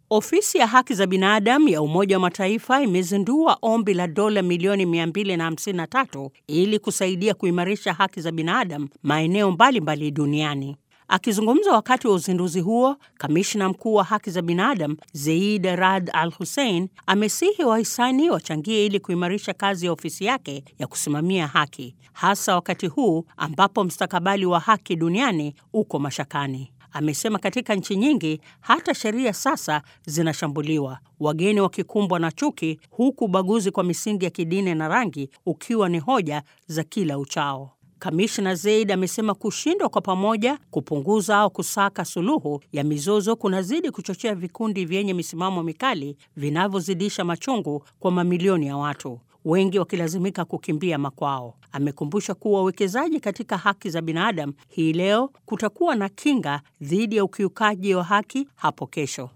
Ofisi ya haki za binadamu ya Umoja wa Mataifa imezindua ombi la dola milioni 253 ili kusaidia kuimarisha haki za binadamu maeneo mbalimbali duniani. Akizungumza wakati wa uzinduzi huo, kamishna mkuu wa haki za binadamu Zeid Rad Al Hussein amesihi wahisani wachangie ili kuimarisha kazi ya ofisi yake ya kusimamia haki, hasa wakati huu ambapo mustakabali wa haki duniani uko mashakani. Amesema katika nchi nyingi hata sheria sasa zinashambuliwa, wageni wakikumbwa na chuki, huku ubaguzi kwa misingi ya kidini na rangi ukiwa ni hoja za kila uchao. Kamishna Zeid amesema kushindwa kwa pamoja kupunguza au kusaka suluhu ya mizozo kunazidi kuchochea vikundi vyenye misimamo mikali vinavyozidisha machungu kwa mamilioni ya watu, wengi wakilazimika kukimbia makwao. Amekumbusha kuwa uwekezaji katika haki za binadamu hii leo kutakuwa na kinga dhidi ya ukiukaji wa haki hapo kesho.